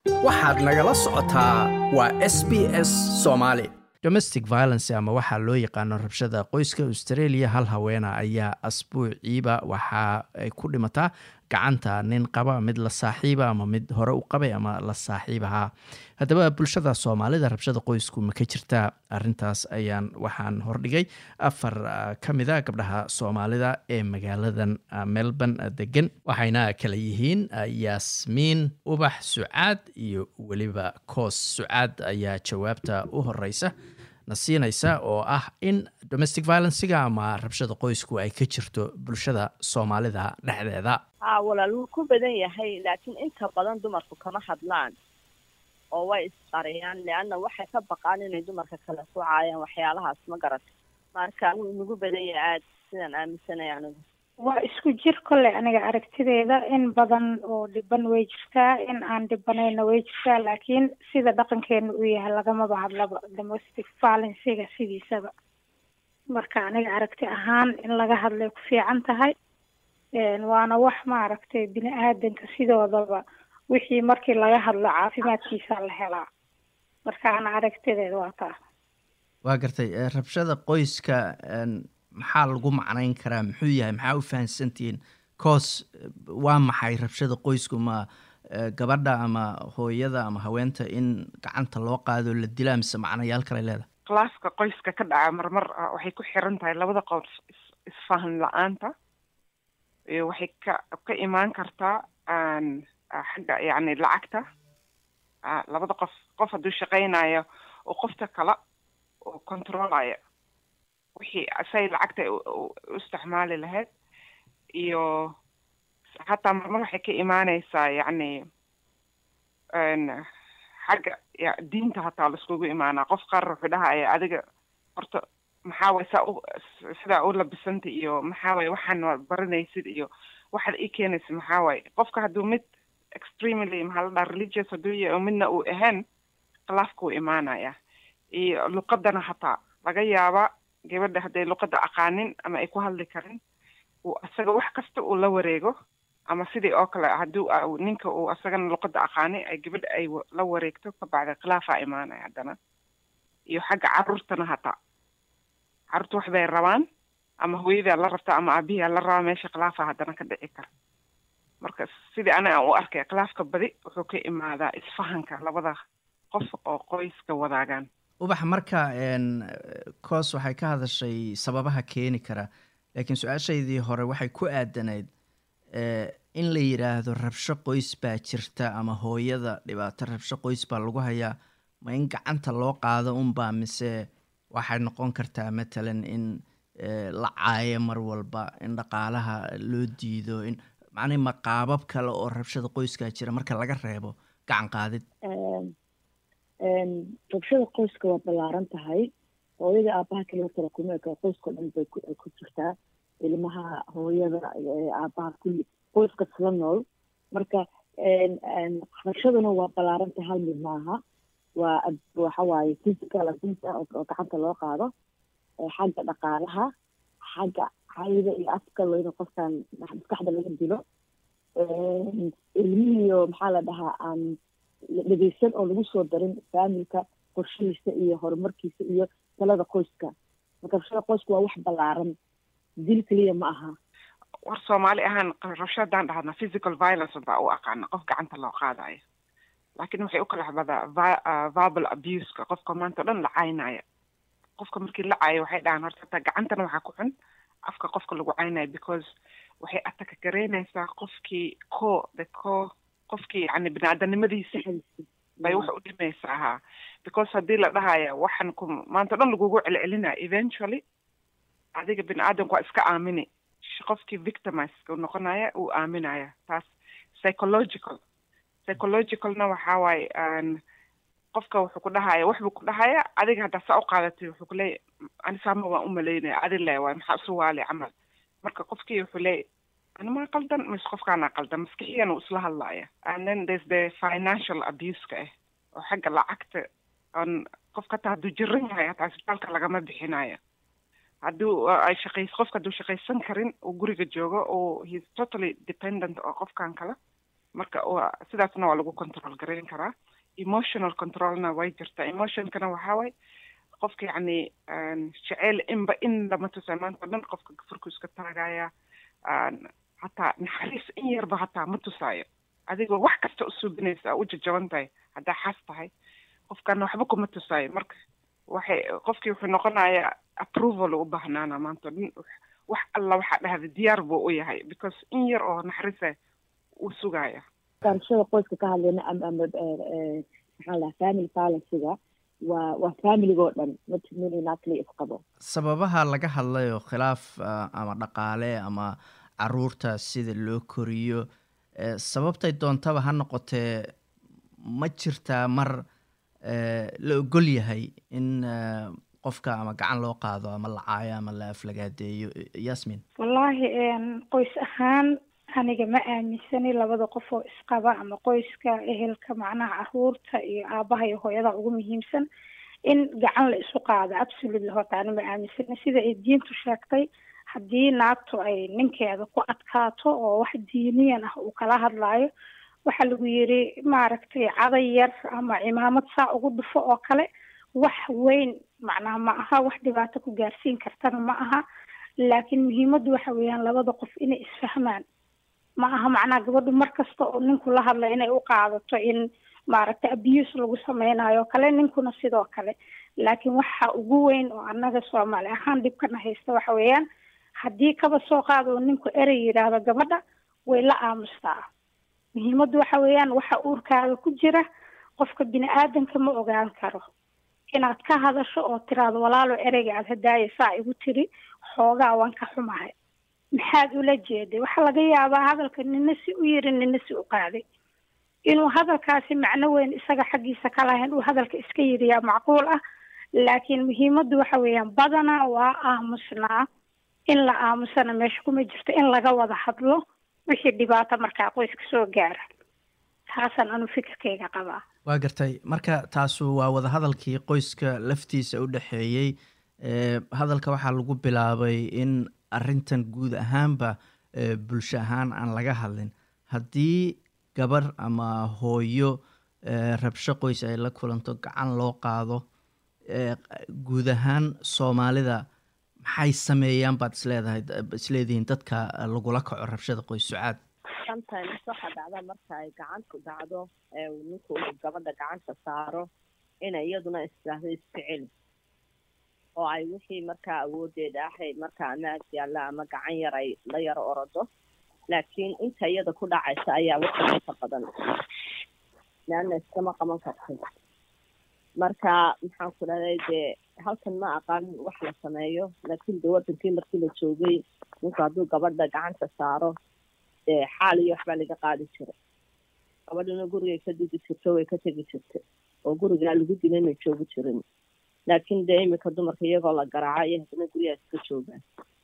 waxaad nagala socotaa waa s b s soomaali domestic violence ama waxaa loo yaqaano rabshada qoyska australia hal haweena ayaa asbuuciiba waxa ay ku dhimataa gacanta nin qaba mid la saaxiiba ama mid hore u qabay ama la saaxiibahaa haddaba bulshada soomaalida rabshada qoysku ma ka jirtaa arintaas ayaan waxaan hordhigay afar ka mida gabdhaha soomaalida ee magaaladan melbourne degan waxayna kala yihiin yaasmiin ubax sucaad iyo weliba koos sucaad ayaa jawaabta u horeysa na siinaysa oo ah in domestic violencega ama rabshada qoysku ay ka jirto bulshada soomaalida dhexdeeda haa walaal wuu ku badan yahay laakiin inta badan dumarku kama hadlaan oo way isqariyaan leanna waxay ka baqaan inay dumarka kala socaayaan waxyaalahaas ma garata marka wuu inagu badan yahay aada sidaan aaminsanay anigu waa isku jir kolley aniga aragtideeda in badan oo dhiban way jirtaa in aan dhibanayna way jirtaa laakiin sida dhaqankeena uu yahay lagamaba hadlaba domestic violencega sidiisaba marka aniga aragti ahaan in laga hadlay ku fiican tahay waana wax maaragtay bini aadanka sidoodaba wixii markii laga hadlo caafimaadkiisa la helaa marka ana aragtideeda waa taa waa gartay rabshada qoyska maxaa lagu macnayn karaa muxuu yahay maxaa u fahamsantihiin coos waa maxay rabshada qoysku ma gabadha ama hooyada ama haweenta in gacanta loo qaado la dilaa mise macnayaal kale leedahay klaaska qoyska ka dhaca marmar waxay ku xiran tahay labada qof isfahan la-aanta iyo waxay ka ka imaan kartaa xagga yacni lacagta labada qof qof hadduu shaqaynayo oo qofta kale oo controlayo wixii say lacagta u isticmaali lahayd iyo hataa marmar waxay ka imaaneysaa yacni xagga diinta hataa laiskugu imaanaa qof qaar wuxuu dhahaya adiga horta maxaa waye saa u sidaa u labisanta iyo maxaa waye waxaan baranaysid iyo waxaad ii keenaysa maxaa waaye qofka hadduu mid extremely maxaa la dhaha religious hadduu yahay oo midna uu ahayn khilaafka uu imaanaya iyo luqadana hataa laga yaabaa gabadha hadday luqadda aqaanin ama ay ku hadli karin uu asaga wax kasta uu la wareego ama sidii oo kale hadduu ninka uu asagana luqadda aqaani ay gabadha ay la wareegto kabacda khilaafaa imaanaya haddana iyo xagga caruurtana hataa caruurta wax bay rabaan ama hooyadaa la rabta ama aabihiaa la rabaa meesha khilaafa haddana ka dhici kara marka sidii aniga aan u arkay khilaafka badi wuxuu ka imaadaa isfahanka labada qof oo qoyska wadaagaan ubax marka coos waxay ka hadashay sababaha keeni kara laakiin su-aashaydii hore waxay ku aadanayd in la yidhaahdo rabsho qoys baa jirta ama hooyada dhibaato rabsho qoys baa lagu hayaa ma in gacanta loo qaado unbaa mise waxay noqon kartaa matalan in la caayo mar walba in dhaqaalaha loo diido in macnii ma qaabab kale oo rabshada qoyskaa jira marka laga reebo gacan qaadid rabshada qoyska waa ballaaran tahay hooyada aabaha kaliya kale kuma eka qoyskao dhan bay ku jirtaa ilmaha hooyada aabaha kulli qoyska isla nool marka rabshaduna waa ballaaran tahay hal mid maaha waa waxa waaye physical abuse ah oo gacanta loo qaado xagga dhaqaalaha xagga cayda iyo afka in qofkan maskaxda laga dilo ilmihiiyo maxaa la dhahaa aan dhegeysan oo lagu soo darin faamilka qorshihiisa iyo horumarkiisa iyo talada qoyska marka rabshada qoyska waa wax ballaaran dil keliya ma aha war soomaali ahaan rabsho haddaan dhahadna physical violence baa u aqaana qof gacanta loo qaadayo laakiin waxay u kala xbadaa verbal abuseka qofka maanta o dhan la caynaya qofka markii la caayo waxay dhahaan horta hataa gacantana waxaa ku xun afka qofka lagu caynayo because waxay ataka gareynaysaa qofkii co the co qofkii yani bini-aadanimadiisa bay wax u dhimaysaa ha because haddii la dhahaya waxan ku maanta o dhan lagugu celcelinaya eventually adiga bini-aadanku waa iska aamini qofkii victimizeka u noqonaya uu aaminaya taas psychological psychologicalna waxaa waaye qofka wuxuu ku dhahaya wax buu ku dhahaya adiga haddaa saa u qaadatay wuxuu kuleeya ani saama waan umalaynaya adi le waay maxaa isu waali camal marka qofkii wuxuu leeya animaa qaldan mise qofkaanaa qaldan maskixiyan uu isla hadlaya and then there's the financial abuseka ah oo xagga lacagta on qofka hataa hadduu jiran yahay hataa isbitaalka lagama bixinayo hadduu ay shaqays qofka hadduu shaqaysan karin uu guriga joogo oo he's totally dependent oo qofkan kale marka waa sidaasna waa lagu control garayn karaa emotional controlna way jirtaa emotionkana waxaa waay qofka yacni jeceyl inba in lama tusaa maanta o dhan qofka gafurku iska taagaya hataa naxariis in yarba hataa ma tusaayo adigoo wax kasta u suubinaysa u jajaban tahay haddaa xas tahay qofkana waxba kuma tusaayo marka waxay qofkii wuxuu noqonayaa approval u baahnaana maanta o dhan wax alla waxaa dhahda diyaar buu u yahay because in yar oo naxariisa uu sugaya barashada qoyska ka hadlayna ama ama maxaa lahaa family balansiga waa waa familigoo dhan matminatli isqabo sababaha laga hadlayo khilaaf ama dhaqaale ama caruurta sida loo koriyo sababtay doontaba ha noqotee ma jirtaa mar la ogol yahay in qofka ama gacan loo qaado ama la caayo ama la aflagaadeeyo yasmin wallaahi qoys ahaan aniga ma aaminsani labada qof oo isqaba ama qoyska ehelka macnaha caruurta iyo aabaha iyo hooyada ugu muhiimsan in gacan la isu qaado absolutely horta ani ma aaminsani sida ay diintu sheegtay haddii naagtu ay ninkeeda ku adkaato oo wax diiniyan ah uu kala hadlaayo waxaa lagu yiri maaragtay caday yar ama cimaamad saa ugu dhufo oo kale wax weyn macnaha ma aha wax dhibaato ku gaarsiin kartana ma aha laakiin muhiimaddu waxa weeyaan labada qof inay isfahmaan ma aha macnaha gabadhu mar kasta oo ninku la hadla inay u qaadato in maaragtay abuse lagu sameynayo o kale ninkuna sidoo kale laakiin waxa ugu weyn oo annaga soomaali ahaan dhibkana haysta waxa weeyaan haddii kaba soo qaado oo ninku erey yidhaahdo gabadha way la aamustaa muhiimaddu waxa weeyaan waxa uurkaaga ku jira qofka bini aadanka ma ogaan karo inaad ka hadasho oo tiraado walaalo ereyga aad hadaaya saa igu tiri xoogaa waan ka xumahay maxaad ula jeeday waxaa laga yaabaa hadalka nina si u yiri nina si u qaaday inuu hadalkaasi macno weyn isaga xaggiisa ka lahayn uu hadalka iska yiriyaa macquul ah laakiin muhiimaddu waxa weeyaan badanaa waa aamusnaa in la aamusana meesha kuma jirto in laga wada hadlo wixii dhibaato markaa qoyska soo gaara taasaan anu fikirkayga qabaa waa gartay marka taasu waa wadahadalkii qoyska laftiisa u dhexeeyey hadalka waxaa lagu bilaabay in arrintan guud ahaanba bulsho ahaan aan laga hadlin haddii gabar ama hooyo rabsho qoys ay la kulanto gacan loo qaado guud ahaan soomaalida maxay sameeyaan baad isleedahay isleedihiin dadka lagula kaco rabshada qoys sucaad sometimes waxaa dhacda marka ay gacantu dhacdo ee ninku uu gabadha gacanta saaro inay iyaduna istaahdo iska celi oo ay wixii markaa awoodeeda ahayd markaa amaag yaalla ama gacan yar ay la yaro orodo laakiin inta iyada ku dhacaysa ayaa wixii inta badan leanna iskama qaban kartay marka maxaan ku dhahday dee halkan ma aqaan wax la sameeyo laakiin dee wadankii markii la joogay ninku hadduu gabadha gacanta saaro dee xaal iyo waxbaa laga qaadi jiray gabadhana gurigay ka dudi jirto way ka tegi jirtay oo gurigaa lagu dila inay joogi jirin laakiin dee iminka dumarka iyagoo la garaaca iyo haddana guryaha iska joogaan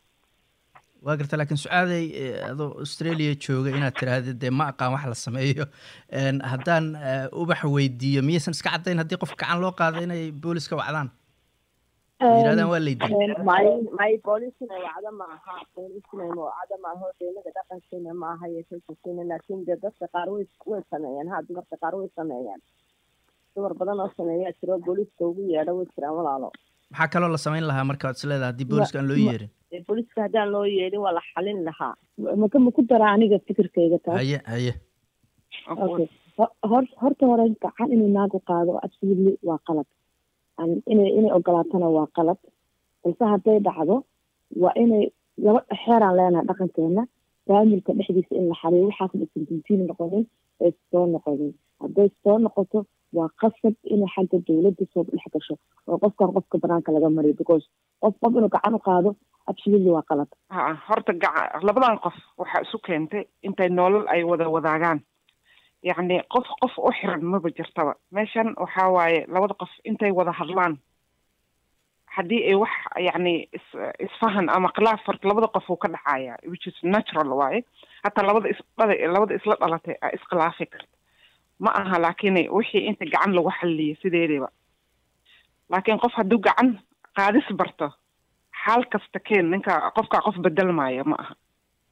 waa garta laakiin sucaaday adoo australia jooga inaad tiraahda dee ma aqaan wax la sameeyo haddaan ubax weydiiyo miyaysan iska caddayn haddii qof gacan loo qaado inay booliska wacdaan yirahdaan waa laydin may may boolisina wacdo ma aha boolisina wacdo ma aha deemada dhaqankiina ma aha iyo kalkasiina laakiin dee dadka qaar way way sameeyaan ha dumarka qaar way sameeyaan dumar badan oo sameeyaa jiro booliska ugu yeedho way jiraan walaalo maxaa kaloo la samayn lahaa marka waad isleedahay haddii booliska aan loo yeerin booliska haddaan loo yeedhin waa la xalin lahaa maka ma ku daraa aniga fikirkayga taas haye haye okay hor horta hore gacan inuu naagu qaado absolutely waa qalad inay inay ogolaatana waa qalad balse hadday dhacdo waa inay laba xeeraan leenahay dhaqankeena faamilka dhexdiisa in la xaliyo waxaas aysan dintiin noqonin ay soo noqonin hadday soo noqoto waa qasab inay xagga dawladda soo dhex gasho oo qofkan qofka banaanka laga mariyo because qof qof inuu gacan u qaado absolutely waa qalad ha horta gaca labadan qof waxaa isu keentay intay nolol ay wada wadaagaan yacni qof qof u xiran maba jirtaba meeshan waxaa waaye labada qof intay wada hadlaan haddii ay wax yacni is isfahan ama khilaaf horta labada qof uu ka dhacaya which is natural waaye hataa labada isdhala labada isla dhalatay a iskhilaafi karta ma aha laakiin wixii inta gacan lagu xalliyo sideedaba laakiin qof hadduu gacan qaadis barto xaal kasta keen ninka qofka qof bedelmaayo ma aha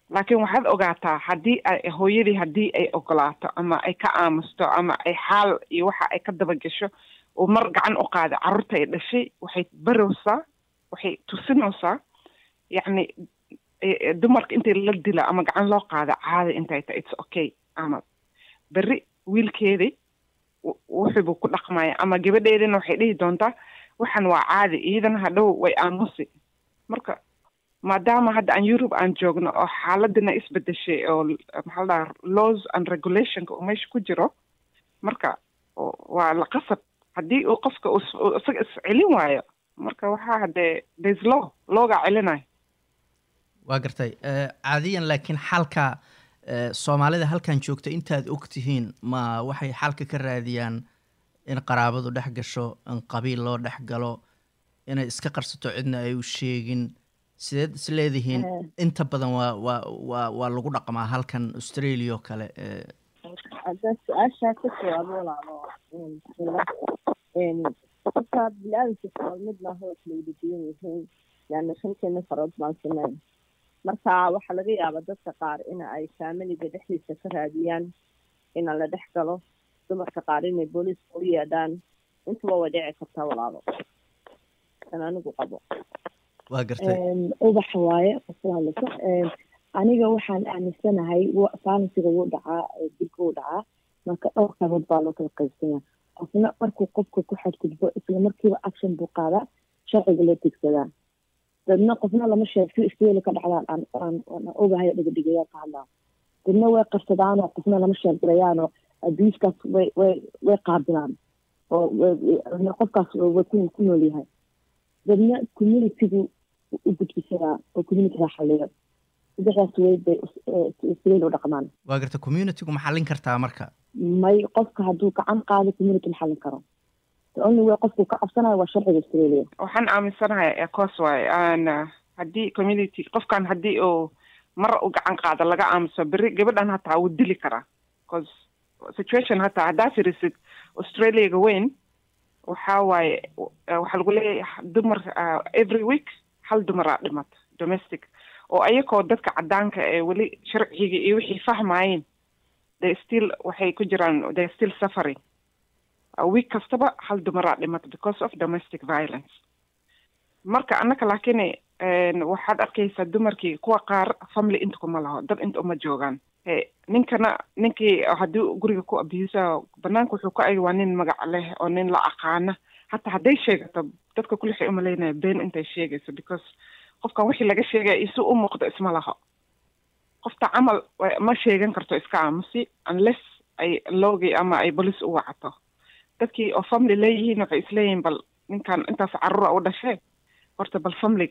laakiin waxaad ogaataa haddii ay hooyadii haddii ay ogolaato ama ay ka aamusto ama ay xaal iyo waxa ay ka daba gasho oo mar gacan u qaada carruurta ay dhashay waxay barowsaa waxay tusinaysaa yacni dumarka intii la dila ama gacan loo qaada caadi intay tahay it's okay ama berri wiilkeedii wuxuubuu ku dhaqmaya ama gabadheedina waxay dhihi doontaa waxan waa caadi iyadana hadhow way aamusi marka maadaama hadda aan yurub aan joogno oo xaaladina isbedeshay oo maxaa la dhaha laws and regulationka uu meesha ku jiro marka waa la qasab haddii uu qofka isaga iscelin waayo marka waxaa haddee there's law loogaa celinayo waa gartay caadiyan laakiin xalka soomaalida halkan joogta intaad og tihiin ma waxay xalka ka raadiyaan in qaraabadu dhex gasho in qabiil loo dhex galo inay iska qarsato cidna ay u sheegin sideed is leedihiin inta badan waa waa waa waa lagu dhaqmaa halkan australia oo kale hadda su-aashaa ka jawaabo walaalo horta bini-aadamka sool mid maaha waa kala wada duwan yihiin yaana shanteena farood baan samayn marka waxaa laga yaabaa dadka qaar in ay faamiliga dhexdiisa ka raadiyaan ina la dhex galo dumarka qaar inay booliiska u yeedhaan intuba way dhici kartaa walaalo an anigu qabo waa gartay ubax waaye hadlaso aniga waxaan aaminsanahay faalinsiga wuu dhacaa dilka wuu dhacaa marka dhowr qabood baa loo kala qaybsanya qofna markuu qofka ku xadgudbo isla markiiba action buu qaadaa sharciga loo tegsadaa dadna qofna lama sheeg si isteeli ka dhacdaan aan ogahay dhigadhigayaa ka hadlaa dadna way qarsadaanoo qofna lama sheegdirayaanoo abiiskaas way way way qaabilaan oo qofkaas way ku nool yahay dadna communitygu u gudbisadaa oo communityga xaliyo saddexdaas way bay isreeli u dhaqmaan waa garta communitygu ma xallin kartaa marka may qofka hadduu gacan qaado community ma xallin karo the only way qofku ka cabsanayo waa sharciga australia waxaan aaminsanahay coos waaye aan haddii community qofkan haddii uu mar u gacan qaado laga aamuso berri gabadhan hataa wuu dili karaa bcause situation hataa haddaa firisid australiaga weyn waxaa waaye waxaa lagu leeyahay dumar every week hal dumaraa dhimata domestic oo ayakoo dadka caddaanka ee weli sharciga iyo wixii fahmaayeen they still waxay ku jiraan they still suffering week kastaba hal dumaraa dhimata because of domestic violence marka annaka laakiin waxaad arkaysaa dumarkii kuwa qaar family inta kuma laho dad inta uma joogaan ninkana ninkii haddii guriga ku abusa banaanka wuxuu ku agi waa nin magac leh oo nin la aqaana hataa hadday sheegato dadka kule waxay umalaynaya been intay sheegayso because qofkan wixii laga sheegaya isu u muuqdo isma laho qofta camal ma sheegan karto iska aamusi unless ay loogi ama ay bolis u wacato dadkii oo family leeyihiin waxay isleeyihiin bal ninkan intaas carruura u dhashee horta bal family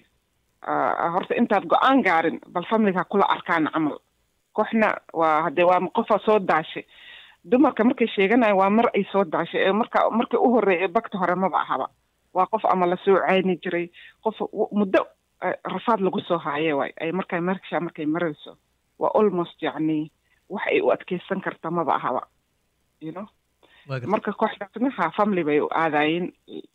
horta intaad go-aan gaarin bal familiga kula arkaan camal kooxna waa hadee waa qofa soo daashay dumarka markay sheeganayo waa mar ay soo daashay ee marka markii u horreeyay bagta hore maba ahaba waa qof ama lasoo cayni jiray qof muddo rafaad lagu soo haaye waay ay markay mersha markay marayso waa almost yacni wax ay u adkeysan karta maba ahaba you know marka kooxdaasna ha family bay u aadaayeen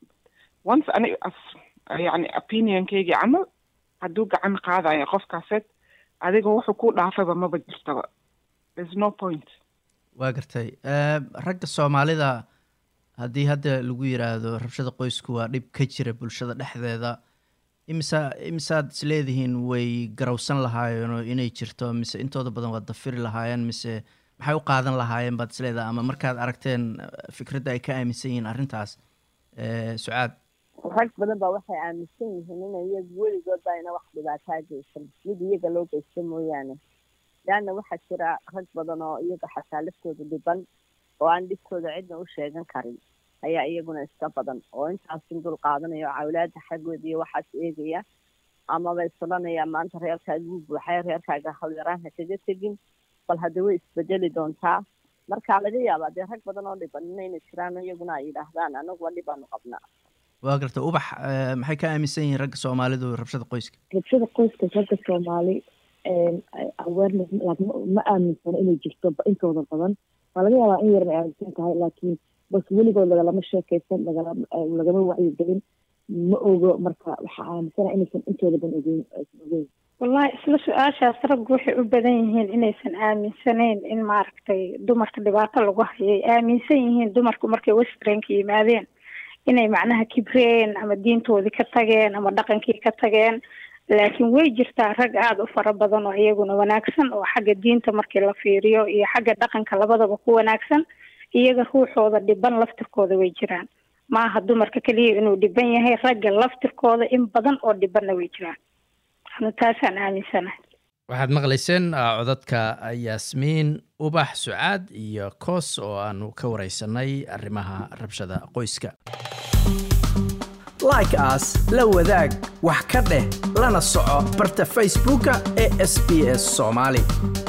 once ani yani opinionkaygii camal hadduu gacan qaadayo qofkaaseed adiga wuxuu ku dhaafaba maba jirtaba there's no point waa gartay ragga soomaalida haddii hadda lagu yiraahdo rabshada qoysku waa dhib ka jira bulshada dhexdeeda imisa imisaad isleedihiin way garawsan lahaayeenoo inay jirto mise intooda badan waad dafiri lahaayeen mise maxay u qaadan lahaayeen baad isleedahay ama markaad aragteen fikradda ay ka aaminsan yihiin arrintaas sucaad rag badan baa waxay aaminsan yihiin ina iyagu weligoodba ayna wax dhibaataa geysan mid iyaga loo geysta mooyaane leanna waxaa jira rag badan oo iyaga xataa laftooda dhiban oo aan dhibtooda cidna u sheegan karin ayaa iyaguna iska badan oo intaasin dul qaadanaya oo cawlaada xaggooda iyo waxaas eegaya amaba isodhanaya maanta reerkaaga u buuxay reerkaaga hawyaraan ha kaga tegin bal hadda way isbedeli doontaa marka laga yaabaa dee rag badan oo dhiban inayna jiraan iyaguna ay yidhaahdaan anaguba dhibaanu qabnaa waa garta ubax maxay ka aaminsan yihiin ragga soomaalidu rabshada qoyska rabshada qoyska ragga soomaali awareness ma aaminsano inay jirto intooda badan waa laga yaabaa in yarna aaminsan tahay laakiin bas weligood lagalama sheekaysan lagama wacyigelin ma ogo marka waxaa aaminsana inaysan intooda ban ogeyn aysan ogeyn wallahi isla su-aashaas raggu waxay u badan yihiin inaysan aaminsanayn in maaragtay dumarka dhibaato lagu hayay aaminsan yihiin dumarku markay westranka yimaadeen inay macnaha kibreen ama diintoodii ka tageen ama dhaqankii ka tageen laakiin way jirtaa rag aada u fara badan oo iyaguna wanaagsan oo xagga diinta markii la fiiriyo iyo xagga dhaqanka labadaba ku wanaagsan iyaga ruuxooda dhiban laftirkooda way jiraan maaha dumarka keliya inuu dhiban yahay ragga laftirkooda in badan oo dhibanna way jiraan anu taasaan aaminsanahay waxaad maqlayseen codadka yaasmiin ubax sucaad iyo koos oo aanu ka wareysanay arrimaha rabshada qoyska like as la wadaag wax ka dheh lana soco barta facebooka ee sb s soomaali